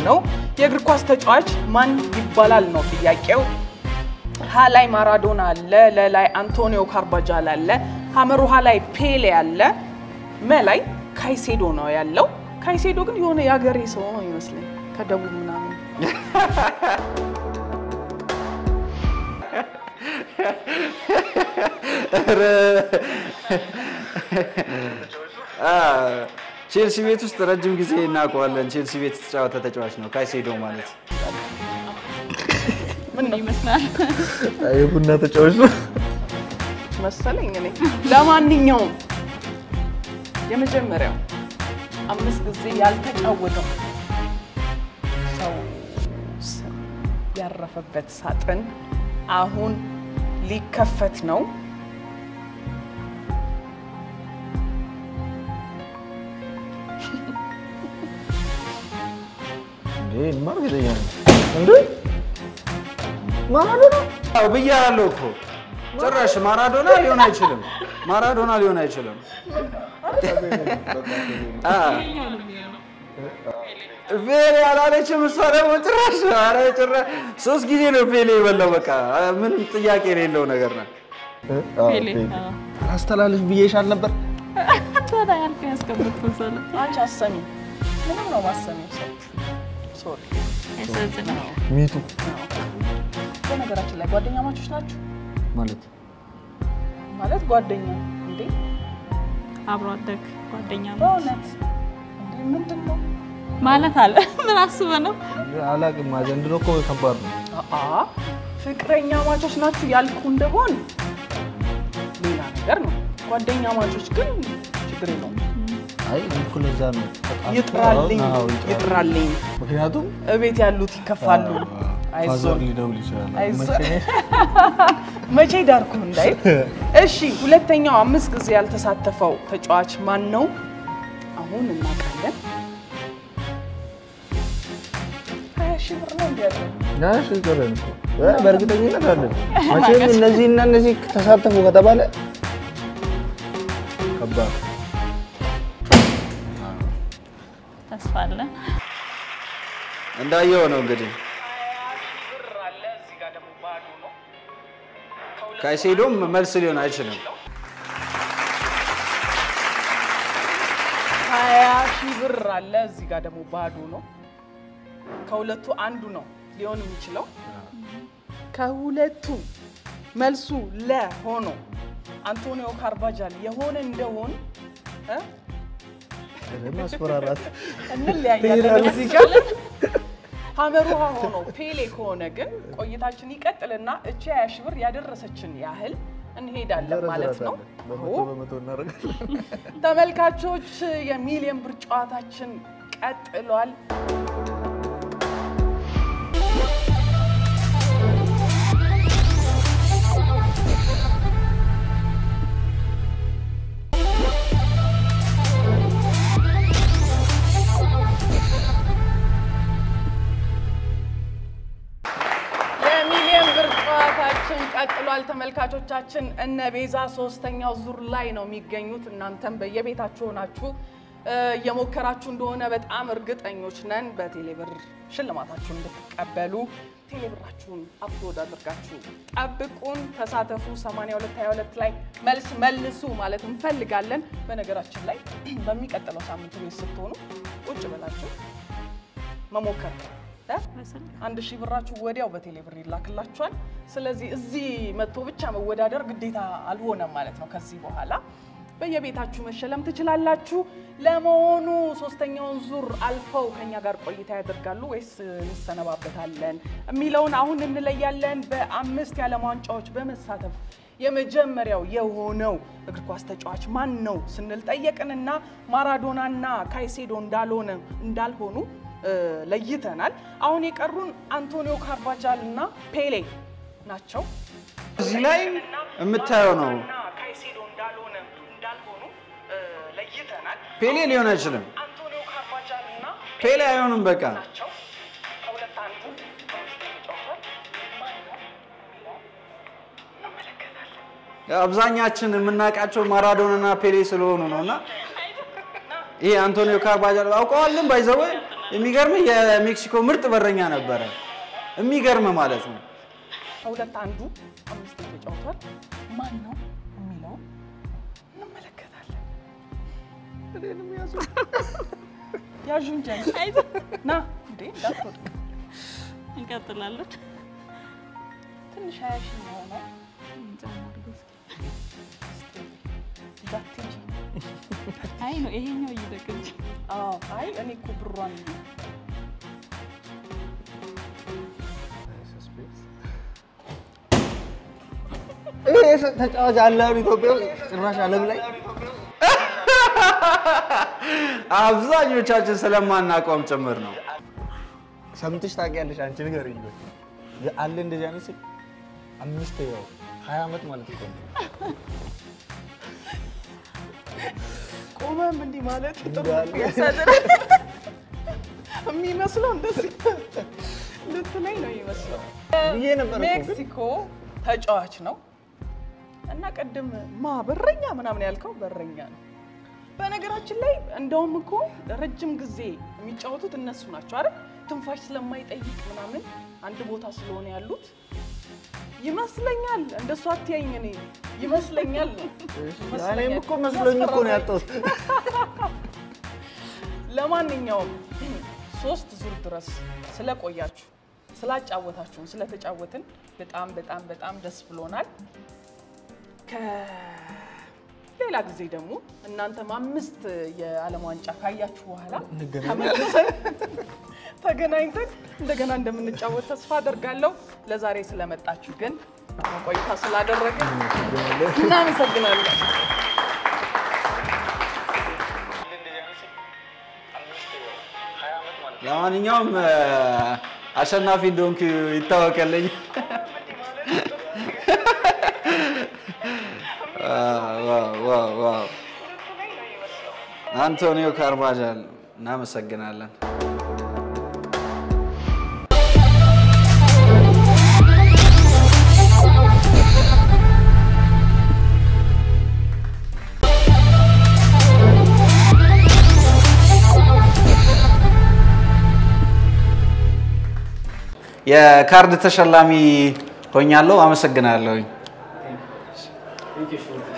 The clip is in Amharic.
የሆነው የእግር ኳስ ተጫዋች ማን ይባላል ነው ጥያቄው። ሀ ላይ ማራዶና አለ፣ ለ ላይ አንቶኒዮ ካርባጃል አለ፣ ሀመሩሃ ላይ ፔሌ አለ፣ መ ላይ ካይሴዶ ነው ያለው። ካይሴዶ ግን የሆነ የሀገሬ ሰው ነው ይመስለኝ ከደቡብ ምናምን ቼልሲ ቤት ውስጥ ረጅም ጊዜ እናውቀዋለን። ቼልሲ ቤት የተጫወተ ተጫዋች ነው ካይሴዶ ማለት። ምን ነው ይመስላል። የቡና ተጫዋች ነው። መሰለኝ እኔ። ለማንኛውም የመጀመሪያው አምስት ጊዜ ያልተጫወተው ሰው ስም ያረፈበት ሳጥን አሁን ሊከፈት ነው። ይሄንማ እርግጠኛ ነኝ። እንዴ ማራዶና አዎ ብያለሁ እኮ ጭራሽ ማራዶና ሊሆን አይችልም። ማራዶና ሊሆን አይችልም። አ ፔሌ አላለችም እሷ ደግሞ ጭራሽ ኧረ ጭራሽ ሶስት ጊዜ ነው ፔሌ የበላው። በቃ ምንም ጥያቄ የሌለው ነገር ነው። ፔሌ አስተላልፍ ብዬሻል ነበር። ታዲያ ያልከኝ ያስቀመጥኩት ሰው ነው። አንቺ አሰሚ ምንም ነው ማሰሚው ሰው ሶሪ። ያሳዝናል። ሚቱ በነገራችን ላይ ጓደኛ ማቾች ናችሁ ማለት ማለት ጓደኛ እንዴ? አብሮ አደግ ጓደኛ ነው በእውነት እንዴ? ምንድን ነው ማለት አለ። ምን አስበህ ነው? አላቅም። ዘንድሮ እኮ ከባድ ነው። አአ ፍቅረኛ ማቾች ናችሁ ያልኩ እንደሆን ሌላ ነገር ነው። ጓደኛ ማቾች ግን ችግር የለውም። አይ እኮ ለዛ ነው ተጣልተው ይጥራልኝ አዎ፣ ይጥራል። ይጥራልኝ። ምክንያቱም እቤት ያሉት ይከፋሉ። ፋዘር አይዞን ሊደውል ይችላል። አይዞህ። መቼ መቼ ዳርኩ እንዳይል። እሺ ሁለተኛው አምስት ጊዜ ያልተሳተፈው ተጫዋች ማን ነው? አሁን እናውቃለን። ሀያ ሺህ ብር ነው እንዲ ያለው ናሽ ይቀረን እኮ እ በእርግጠኝነት አለን። መቼም እነዚህ እና እነዚህ ተሳተፉ ከተባለ ከባድ ተስፋ አለ። እንዳየው ነው እንግዲህ ብር አለ እዚህ ጋር ደግሞ ባዶ ነው። ካይሴዶም መልስ ሊሆን አይችልም። ሀያ ሺህ ብር አለ እዚህ ጋር ደግሞ ባዶ ነው። ከሁለቱ አንዱ ነው ሊሆን የሚችለው። ከሁለቱ መልሱ ለ ሆኖ አንቶኒዮ ካርባጃል የሆነ እንደሆን እ? ማስፈራራት እንለያያለን እዚህ ጋር ሀመሩሃ ሆኖ ፔሌ ከሆነ ግን ቆይታችን ይቀጥልና እቺ ሀያ ሺህ ብር ያደረሰችን ያህል እንሄዳለን ማለት ነው። በመቶ አዎ። በመቶ እናደርጋለን። ተመልካቾች የሚሊዮን ብር ጨዋታችን ቀጥሏል። የሚሊዮን ብር ጨዋታችን ቀጥሏል። ተመልካቾቻችን እነ ቤዛ ሶስተኛው ዙር ላይ ነው የሚገኙት። እናንተም በየቤታችሁ ሆናችሁ እ፣ እየሞከራችሁ እንደሆነ በጣም እርግጠኞች ነን። በቴሌብር ሽልማታችሁን እንድትቀበሉ ቴሌብራችሁን አፕሎድ አድርጋችሁ ጠብቁን፣ ተሳተፉ። 8222 ላይ መልስ መልሱ ማለት እንፈልጋለን። በነገራችን ላይ በሚቀጥለው ሳምንት ቤት ስትሆኑ ቁጭ ብላችሁ መሞከር እ? አንድ ሺህ ብራችሁ ወዲያው በቴሌ ብር ይላክላችኋል። ስለዚህ እዚህ መጥቶ ብቻ መወዳደር ግዴታ አልሆነም ማለት ነው። ከዚህ በኋላ በየቤታችሁ መሸለም ትችላላችሁ። ለመሆኑ ሶስተኛውን ዙር አልፈው ከኛ ጋር ቆይታ ያደርጋሉ ወይስ እንሰነባበታለን የሚለውን አሁን እንለያለን። በአምስት የዓለም ዋንጫዎች በመሳተፍ የመጀመሪያው የሆነው እግር ኳስ ተጫዋች ማን ነው ስንል ጠየቅንና ማራዶናና ካይሴዶ እንዳልሆነ እንዳልሆኑ እ፣ ለይተናል። አሁን የቀሩን አንቶኒዮ ካርባጃል እና ፔሌ ናቸው። እዚህ ላይ የምታየው ነው። ካይሴዶ እንዳልሆነ እንዳልሆኑ እ፣ ለይተናል። ፔሌ ሊሆን አይችልም። አንቶኒዮ ካርባጃል እና ፔሌ አይሆንም። በቃ ናቸው። ከሁለት አንዱ በውስጥ ተጫውቷል። ማን ነው የሚለው እንመለከታለን። አብዛኛችን የምናውቃቸው ማራዶናና ፔሌ ስለሆኑ ነው እና ይሄ አንቶኒዮ ካርባጃል አውቀዋልን ባይዘወ የሚገርም የሜክሲኮ ምርጥ በረኛ ነበረ። የሚገርም ማለት ነው። ከሁለት አንዱ አምስት ተጫውቷል። ማን ነው የሚለው እንመለከታለን። ያዡ እንጂ አንቺ። ና እንዴ እንዳትወድቅ እንቀጥላለን። ትንሽ ሀያ ሺህ ነው ነው እንዳትሄጂ። አይ ነው ይሄኛው እይደቅ እንጂ አዎ አይ እኔ እኮ ብሯን ይሄ ተጫዋች አለ አሁን ኢትዮጵያ ውስጥ ጭራሽ ዓለም ላይ አብዛኞቻችን ስለማናውቀውም ጭምር ነው። ሰምተሽ ታውቂያለሽ? አንቺ ንገሪኝ። ቆይ አለ እንደዚህ አይነት ስል አምስት ያው ሀያ ዓመት ማለት እኮ ነው። ቆመም እንዲህ ማለት ጥሩ እንዳለ። ያሳዝን የሚመስለው እንደዚህ ልትለኝ ነው የሚመስለው። ብዬ ነበር እኮ ግን ሜክሲኮ ተጫዋች ነው እና ቅድም ማ በረኛ ምናምን ያልከው በረኛ ነው። በነገራችን ላይ እንደውም እኮ ረጅም ጊዜ የሚጫወቱት እነሱ ናቸው አይደል? ትንፋሽ ስለማይጠይቅ ምናምን አንድ ቦታ ስለሆነ ያሉት ይመስለኛል። እንደሱ አትያኝ፣ እኔ ይመስለኛል ነው እኔም እኮ መስሎኝ እኮ ነው ያጣሁት። ለማንኛውም ሶስት ዙር ድረስ ስለቆያችሁ ስላጫወታችሁን ስለተጫወትን በጣም በጣም በጣም ደስ ብሎናል። ከሌላ ጊዜ ደግሞ እናንተም አምስት የዓለም ዋንጫ ካያችሁ በኋላ እንገናኝ። ተመልሰን ተገናኝተን እንደገና እንደምንጫወት ተስፋ አደርጋለሁ። ለዛሬ ስለመጣችሁ ግን ቆይታ ስላደረግን እናመሰግናለን። ለማንኛውም እ፣ አሸናፊ እንደሆንክ ይታወቀልኝ። ዋው ዋው ዋው! አንቶኒዮ ካርቫጃል እናመሰግናለን። የካርድ ተሸላሚ ሆኛለሁ። አመሰግናለሁኝ።